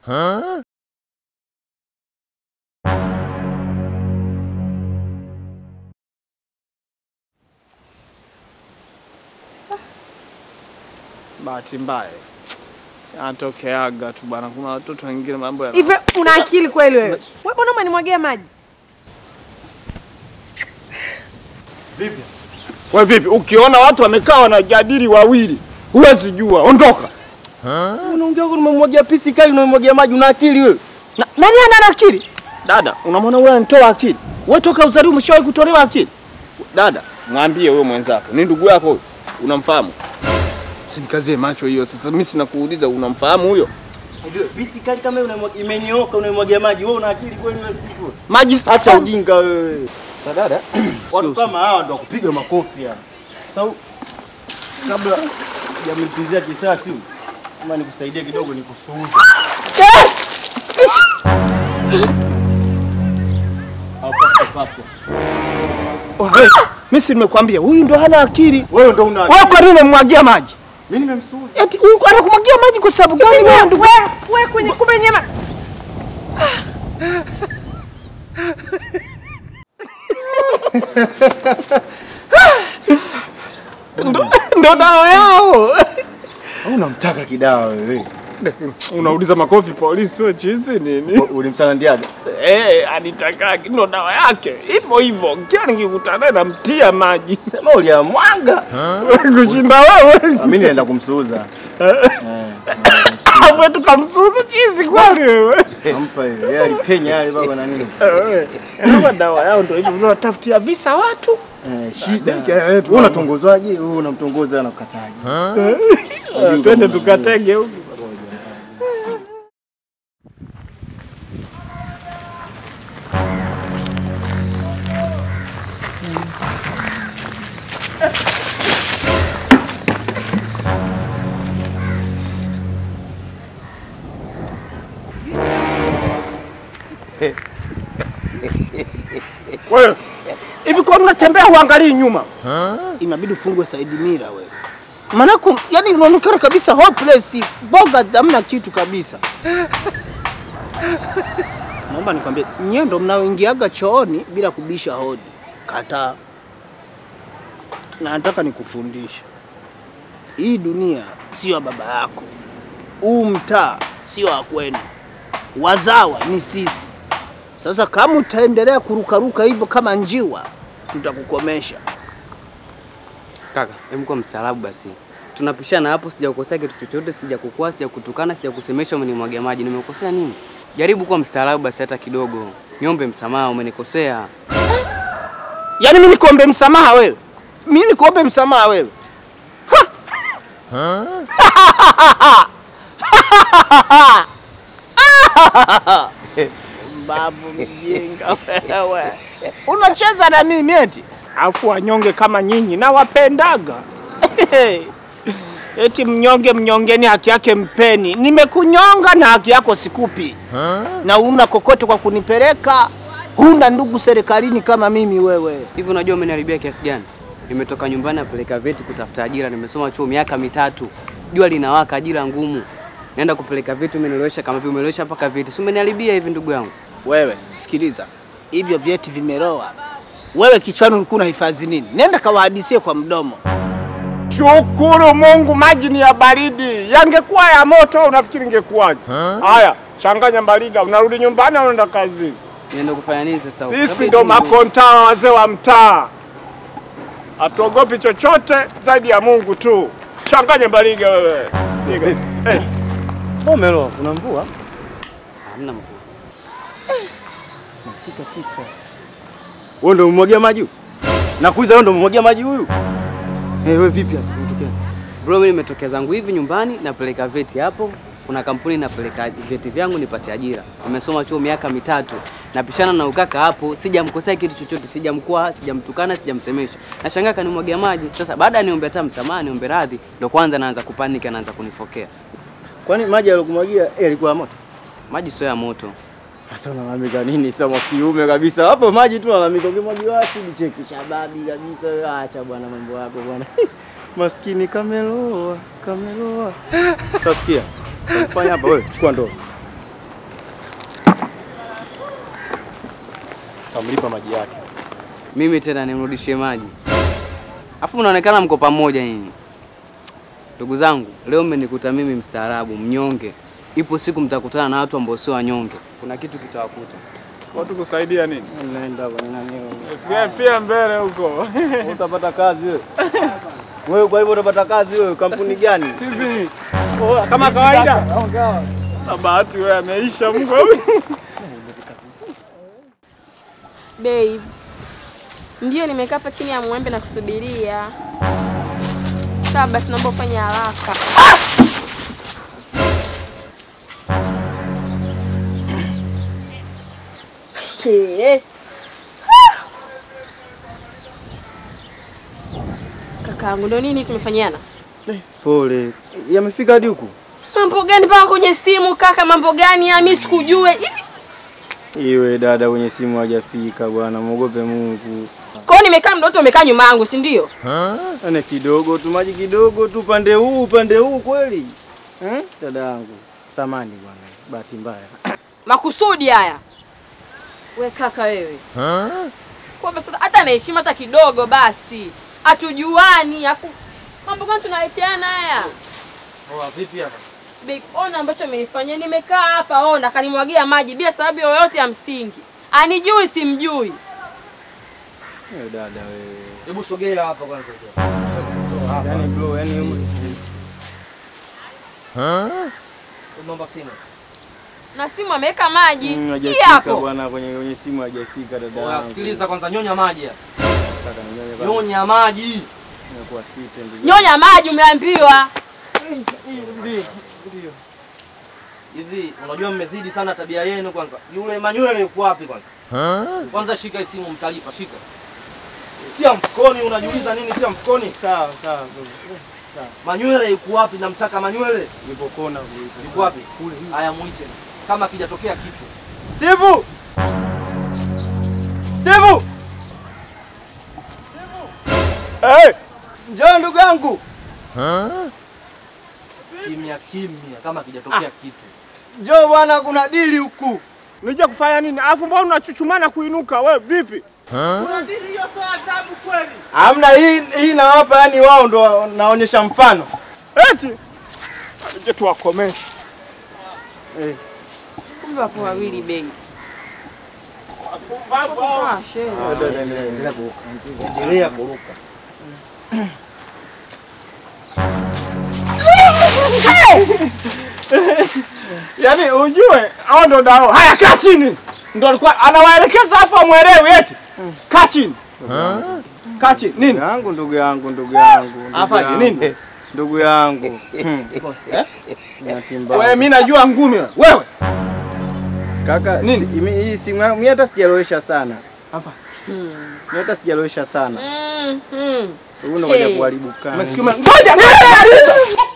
Bahati mbaya anatokeaga tu bwana, kuna watoto wengine mambo ya Hivi una akili kweli wewe? Wewe mbona umenimwagia maji? We vipi, ukiona watu wamekaa wanajadili wawili, huwezi jua, ondoka. Unaongea huko nimemwagia pisi kali unamwagia maji una akili wewe? Na, nani ana akili? Dada, unamwona wewe anatoa akili? Wewe toka uzaliwa umeshawahi kutolewa akili? Dada, mwambie huyo mwenzako, ni ndugu yako huyo, unamfahamu? Usinikazie macho hiyo sasa, mimi sina kuuliza, unamfahamu huyo? Unajua pisi kali kama hiyo unamwagia imenyooka unamwagia maji wewe una akili kweli wewe Steve? Maji Acha ujinga wewe. Sasa dada, watu kama hawa ndo kupiga makofi yani. Sasa kabla hujamlipizia kisasi huyu, kama nikusaidie kidogo nikusuuze. Au pasta pasta. Wewe, mimi si nimekwambia huyu ndo hana akili. Wewe ndo una Wewe kwa nini unamwagia maji? Mimi nimemsuuza. Eti huyu anakumwagia maji kwa sababu gani wewe ndugu? Wewe wewe kwenye kumbe nyema. Ndo dawa yao. Au unamtaka kidawa wewe? Unauliza makofi polisi wewe chizi nini? Ulimsalandiaje? Eh, anitaka ndo dawa yake. Hivyo hivyo, kila nikikutana naye namtia maji. Sema uliamwaga. Kushinda wewe. Ah, Mimi naenda kumsuuza. Hapo tukamsuza chizi kwani wewe. Nampa hiyo. Yeye alipenya yale baba na nini? Eh, kama dawa yao ndo hivyo unatafutia visa watu. Eh, shida. Wewe unatongozwaje? Wewe unamtongoza na ukataji. Eh, Twende tukatege huko. Wewe hivi kwa nini unatembea huangalii nyuma? inabidi ufungwe Saidi Mira wewe. Manako yani unaonekana kabisa hopeless, boga hamna kitu kabisa. Naomba nikwambie, nyie ndo mnaoingiaga chooni bila kubisha hodi. Kataa. Na nataka nikufundishe, hii dunia sio ya baba yako, huu mtaa sio wa kwenu, wazawa ni sisi. Sasa kama utaendelea kurukaruka hivyo kama njiwa, tutakukomesha. Kaka, hebu kwa mstaarabu basi. Tunapishana hapo, sijakukosea kitu chochote, sijakukua, sijakutukana, sijakusemesha umenimwagia maji. Nimekosea nini? Jaribu kuwa mstaarabu basi hata kidogo. Niombe msamaha, umenikosea. Yaani mimi nikuombe msamaha wewe? Mimi nikuombe msamaha wewe? Mbavu mjinga wewe. Unacheza na mimi eti? Afu wanyonge kama nyinyi na wapendaga. Eti mnyonge mnyongeni, haki yake mpeni. Nimekunyonga na haki yako sikupi, na una kokote kwa kunipeleka. Huna ndugu serikalini kama mimi wewe. Hivi unajua umeniharibia kiasi gani? Nimetoka nyumbani napeleka vyeti kutafuta ajira, nimesoma chuo miaka mitatu. Jua linawaka, ajira ngumu. Naenda kupeleka vyeti, umenilowesha kama vile umelowesha mpaka vyeti. Si umeniharibia hivi ndugu yangu? Wewe sikiliza, hivyo vyeti vimeroa. Wewe kichwani ulikuwa unahifadhi nini? Nenda kawahadisie kwa mdomo. Shukuru Mungu, maji ni ya baridi. Yangekuwa ya moto, unafikiri ingekuwaje? Haya, changanya mbaliga, unarudi nyumbani au unaenda kazini? Nienda kufanya nini sasa? huko? Sisi Hebu ndo eti- makontaa wazee wa mtaa, hatuogopi chochote zaidi ya Mungu tu. Changanya mbaliga wewe. Piga. Eh, Pomelo, kuna mvua? Hamna mkuu. Tika tika. Wewe ndo umemwagia maji huyu? Nakuuliza wewe ndo umemwagia maji huyu? Eh, wewe vipi hapa? Unatokea? Bro, mimi nimetokea zangu hivi nyumbani, napeleka vyeti hapo. Kuna kampuni napeleka vyeti vyangu nipate ajira. Nimesoma chuo miaka mitatu, napishana na ukaka hapo, sijamkosea kitu chochote, sijamkwa, sijamtukana, sijamsemesha. Nashangaa kanimwagia maji. Sasa baada ya niombe hata msamaha, niombe radhi, ndo kwanza naanza kupanika, anaanza kunifokea. Kwani maji aliyokumwagia eh, yalikuwa ya moto? Maji sio ya moto. Sasa unalalamika nini sasa mwa kiume kabisa? Hapo maji tu unalalamika ukimwagiwa asidi cheki shababi kabisa. Wewe Acha bwana mambo yako bwana. Maskini kameloa, kameloa. Sasa sikia. Fanya hapa wewe, chukua ndoo. Tamlipa maji yake. Mimi tena nimrudishie maji, afu mnaonekana mko pamoja nyinyi. Ndugu zangu, leo mmenikuta mimi mstaarabu, mnyonge. Ipo siku mtakutana na watu ambao sio wanyonge, kuna kitu kitawakuta. Watu kusaidia nini? Naenda kwa nani? Pia pia mbele huko. Utapata kazi wewe. Wewe kwa hivyo utapata kazi wewe kampuni gani? Hivi. Oh, kama kawaida. Na bahati wewe ameisha Mungu. Babe, ndio nimekaa hapa chini ya mwembe na kusubiria. Sawa basi, naomba ufanye haraka. Eh. Kakaangu, ndo nini tumefanyiana? Pole. Yamefika hadi huku? Mambo gani mpaka kwenye simu kaka? Mambo gani? ya mimi sikujue hivi. Iwe dada kwenye simu hajafika bwana, muogope Mungu. Kwa hiyo nimekaa mdoto umekaa nyuma yangu, si ndio? Ane kidogo tu maji kidogo tu upande huu upande huu kweli. Eh? Dada yangu. Samani bwana. Bahati mbaya. Makusudi haya. We kaka wewe. Kwa basi hata na heshima hata kidogo basi. Hatujuani afu mambo gani tunaleteana haya? Poa vipi hapa? Big ona ambacho amenifanyia nimekaa hapa ona kanimwagia maji bila sababu yoyote ya msingi. Anijui simjui. Eh, dada wewe. Hebu sogea hapa kwanza. Yaani bro, yaani Naomba simu. Na simu ameweka maji. Mm, Hii hajafika hapo. bwana kwenye kwenye simu hajafika dada Oya, yangu. sikiliza kwanza, nyonya maji. hapa. Sasa ninyonye kwanza. Nyonya maji. Nimekuwa sita ndugu. Nyonya maji umeambiwa. Ndio. Ndio. Hivi unajua mmezidi sana tabia yenu kwanza. Yule manywele yuko wapi kwanza? Kwanza shika hii simu mtalipa, shika. Tia mfukoni, unajiuliza nini tia mfukoni? Sawa, sawa. bro. Manywele yuko wapi? Namtaka manywele. Nipo kona kule. Yuko wapi? Kule. Haya muite. Kama kijatokea kitu. Steve! Steve! Hey! Njoo ndugu yangu. Kimya kimya kama kijatokea kitu. Njoo bwana kuna dili huku. Nije kufanya nini? Alafu mbona unachuchumana kuinuka? We vipi? Hamna hii hii nawapa yani wao ndo naonyesha mfano. Eti nije tuwakomeshe. Kumbe wapo wawili bei. Ah, shehe. Endelea kuruka. Yaani ujue hao ndo dao. Haya kaa chini. Ndo alikuwa anawaelekeza afu amwelewi eti. Kaa chini. Kaa chini. Nini? Ndugu yangu ndugu yangu ndugu yangu. ndugu Afanye yangu, nini? Ndugu yangu. Hmm. Bahati mbaya. Wewe mimi najua ngumi wewe. Wewe. Kaka, Nini? si, imi- hii simu yangu mimi hata sijalowesha sana. Hapa. Mimi hata sijalowesha sana. Mm, mm. Huyu ndo kaja Hey. kuharibu kana. Umesikia? Ngoja ngoja.